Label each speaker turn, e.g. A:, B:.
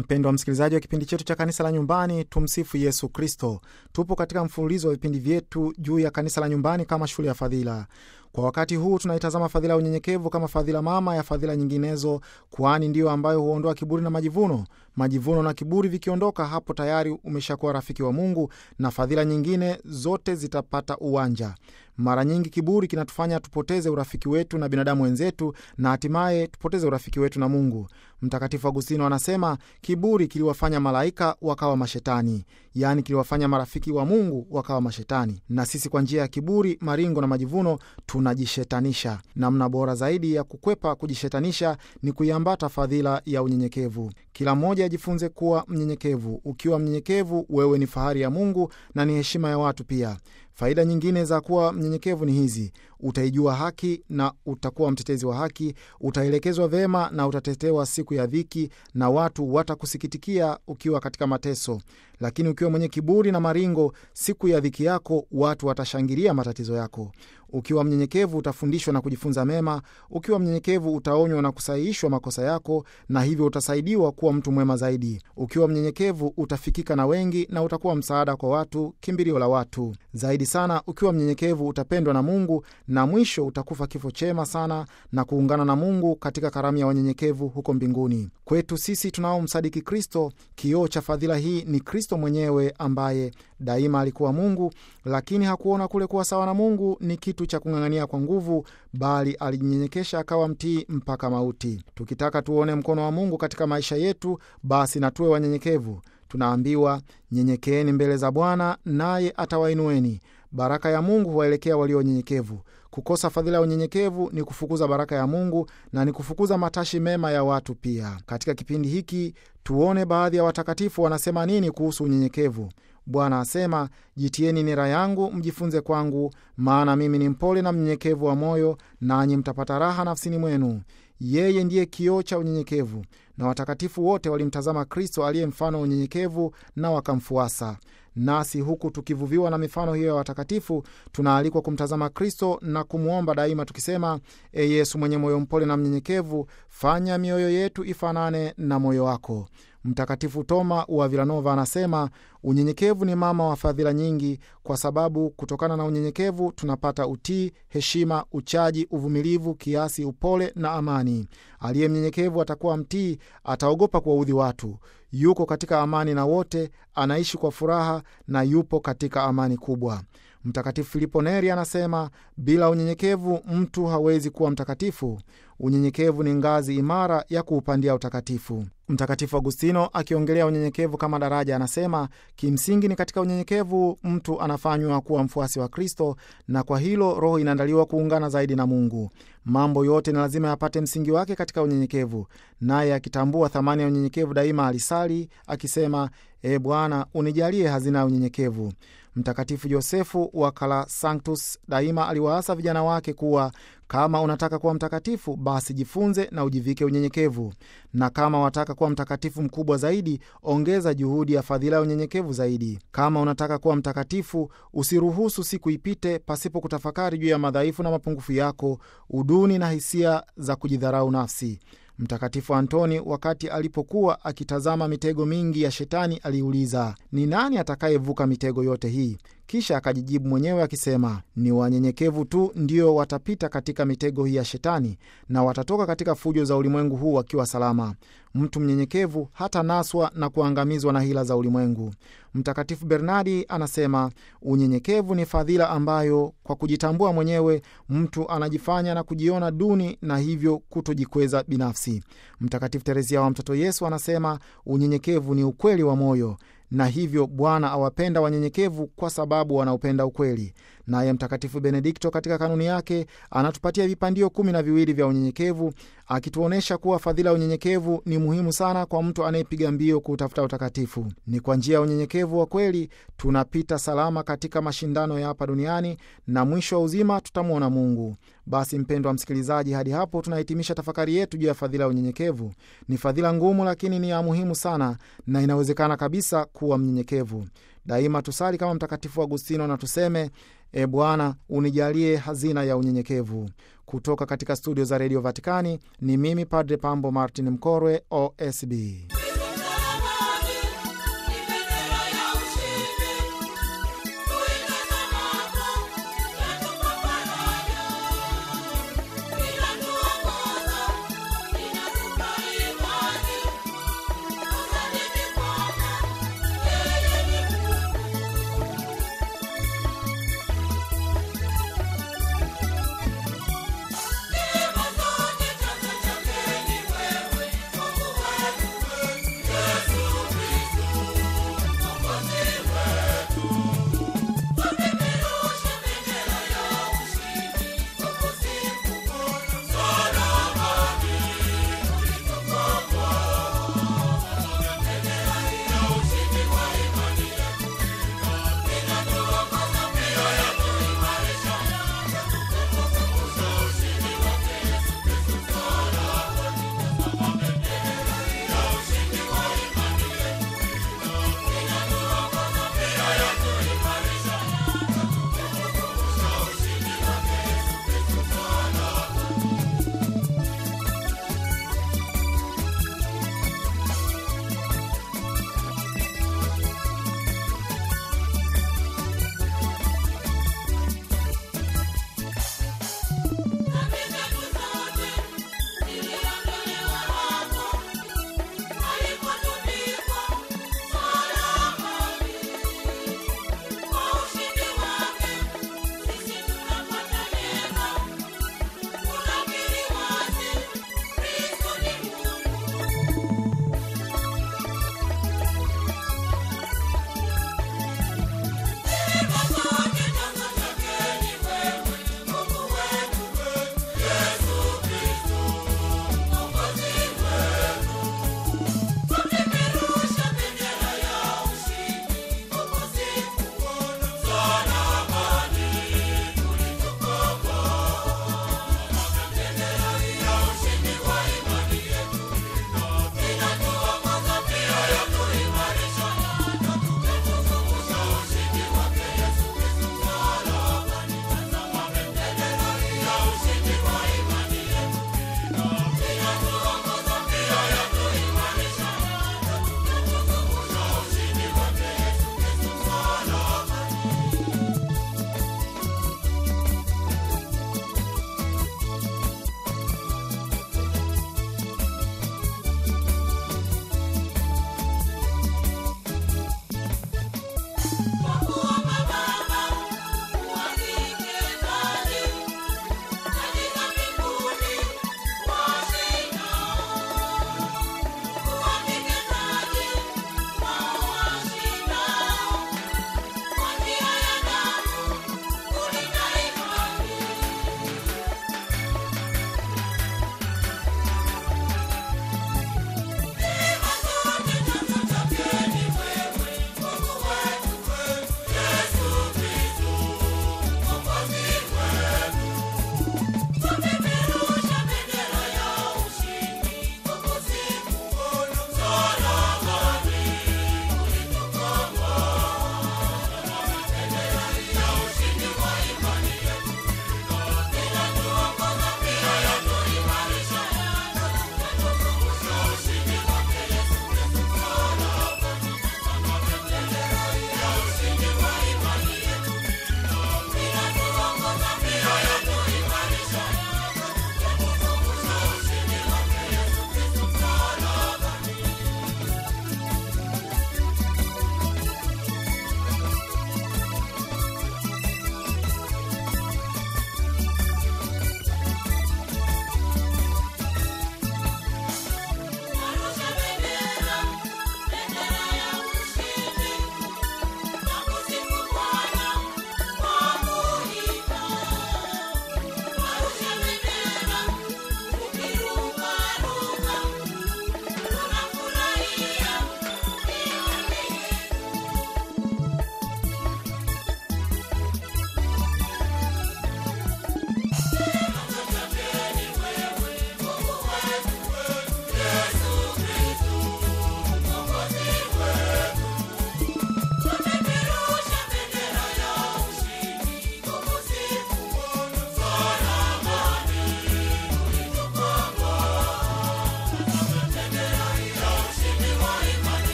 A: Mpendo wa msikilizaji wa kipindi chetu cha kanisa la nyumbani, tumsifu Yesu Kristo. Tupo katika mfululizo wa vipindi vyetu juu ya kanisa la nyumbani kama shule ya fadhila. Kwa wakati huu tunaitazama fadhila ya unyenyekevu kama fadhila mama ya fadhila nyinginezo, kwani ndiyo ambayo huondoa kiburi na majivuno. Majivuno na kiburi vikiondoka, hapo tayari umeshakuwa rafiki wa Mungu na fadhila nyingine zote zitapata uwanja. Mara nyingi kiburi kinatufanya tupoteze urafiki wetu na binadamu wenzetu na hatimaye tupoteze urafiki wetu na Mungu. Mtakatifu Agustino anasema kiburi kiliwafanya malaika wakawa mashetani, yaani kiliwafanya marafiki wa Mungu wakawa mashetani. Na sisi kwa njia ya kiburi, maringo na majivuno tunajishetanisha. Namna bora zaidi ya kukwepa kujishetanisha ni kuiambata fadhila ya unyenyekevu. Kila mmoja ajifunze kuwa mnyenyekevu. Ukiwa mnyenyekevu, wewe ni fahari ya Mungu na ni heshima ya watu pia. Faida nyingine za kuwa mnyenyekevu ni hizi: utaijua haki na utakuwa mtetezi wa haki, utaelekezwa vyema na utatetewa siku ya dhiki, na watu watakusikitikia ukiwa katika mateso. Lakini ukiwa mwenye kiburi na maringo, siku ya dhiki yako watu watashangilia matatizo yako. Ukiwa mnyenyekevu utafundishwa na kujifunza mema. Ukiwa mnyenyekevu utaonywa na kusahihishwa makosa yako, na hivyo utasaidiwa kuwa mtu mwema zaidi. Ukiwa mnyenyekevu utafikika na wengi na utakuwa msaada kwa watu, kimbilio la watu zaidi sana. Ukiwa mnyenyekevu utapendwa na Mungu na mwisho utakufa kifo chema sana na kuungana na Mungu katika karamu ya wanyenyekevu huko mbinguni. Kwetu sisi tunaomsadiki Kristo, kioo cha fadhila hii ni Kristo mwenyewe ambaye daima alikuwa Mungu, lakini hakuona kule kuwa sawa na Mungu ni kitu cha kung'ang'ania kwa nguvu, bali alijinyenyekesha akawa mtii mpaka mauti. Tukitaka tuone mkono wa Mungu katika maisha yetu, basi na tuwe wanyenyekevu. Tunaambiwa, nyenyekeeni mbele za Bwana naye atawainueni. Baraka ya Mungu huwaelekea walio wanyenyekevu. Kukosa fadhila ya unyenyekevu ni kufukuza baraka ya Mungu na ni kufukuza matashi mema ya watu pia. Katika kipindi hiki tuone baadhi ya watakatifu wanasema nini kuhusu unyenyekevu. Bwana asema, jitieni nira yangu mjifunze kwangu, maana mimi ni mpole na mnyenyekevu wa moyo, nanyi mtapata raha nafsini mwenu. Yeye ndiye kioo cha unyenyekevu, na watakatifu wote walimtazama Kristo aliye mfano wa unyenyekevu na wakamfuasa. Nasi huku tukivuviwa na mifano hiyo ya watakatifu, tunaalikwa kumtazama Kristo na kumwomba daima tukisema: E Yesu mwenye moyo mpole na mnyenyekevu, fanya mioyo yetu ifanane na moyo wako. Mtakatifu Toma wa Vilanova anasema unyenyekevu ni mama wa fadhila nyingi, kwa sababu kutokana na unyenyekevu tunapata utii, heshima, uchaji, uvumilivu, kiasi, upole na amani. Aliye mnyenyekevu atakuwa mtii, ataogopa kuwaudhi watu, yuko katika amani na wote, anaishi kwa furaha na yupo katika amani kubwa. Mtakatifu Filipo Neri anasema bila unyenyekevu mtu hawezi kuwa mtakatifu. Unyenyekevu ni ngazi imara ya kuupandia utakatifu. Mtakatifu Agustino akiongelea unyenyekevu kama daraja anasema kimsingi ni katika unyenyekevu mtu anafanywa kuwa mfuasi wa Kristo, na kwa hilo roho inaandaliwa kuungana zaidi na Mungu. Mambo yote ni lazima yapate msingi wake katika unyenyekevu. Naye akitambua thamani ya unyenyekevu, daima alisali akisema, E Bwana, unijalie hazina ya unyenyekevu. Mtakatifu Josefu wa Kala Sanctus daima aliwaasa vijana wake kuwa kama unataka kuwa mtakatifu basi jifunze na ujivike unyenyekevu, na kama wataka kuwa mtakatifu mkubwa zaidi, ongeza juhudi ya fadhila ya unyenyekevu zaidi. Kama unataka kuwa mtakatifu, usiruhusu siku ipite pasipo kutafakari juu ya madhaifu na mapungufu yako, uduni na hisia za kujidharau nafsi. Mtakatifu Antoni wakati alipokuwa akitazama mitego mingi ya Shetani aliuliza, ni nani atakayevuka mitego yote hii? Kisha akajijibu mwenyewe akisema, ni wanyenyekevu tu ndio watapita katika mitego hii ya Shetani na watatoka katika fujo za ulimwengu huu wakiwa salama. Mtu mnyenyekevu hata naswa na kuangamizwa na hila za ulimwengu. Mtakatifu Bernardi anasema unyenyekevu ni fadhila ambayo kwa kujitambua mwenyewe mtu anajifanya na kujiona duni na hivyo kutojikweza binafsi. Mtakatifu Teresia wa Mtoto Yesu anasema unyenyekevu ni ukweli wa moyo na hivyo Bwana awapenda wanyenyekevu kwa sababu wanaupenda ukweli. Naye Mtakatifu Benedikto katika kanuni yake anatupatia vipandio kumi na viwili vya unyenyekevu, akituonyesha kuwa fadhila ya unyenyekevu ni muhimu sana kwa mtu anayepiga mbio kuutafuta utakatifu. Ni kwa njia ya unyenyekevu wa kweli tunapita salama katika mashindano ya hapa duniani na mwisho wa uzima tutamwona Mungu. Basi mpendo wa msikilizaji, hadi hapo tunahitimisha tafakari yetu juu ya fadhila ya unyenyekevu. Ni fadhila ngumu, lakini ni ya muhimu sana na inawezekana kabisa kuwa mnyenyekevu. Daima tusali kama Mtakatifu Agustino na tuseme E Bwana, unijalie hazina ya unyenyekevu. Kutoka katika studio za redio Vatikani ni mimi Padre Pambo Martin Mkorwe, OSB.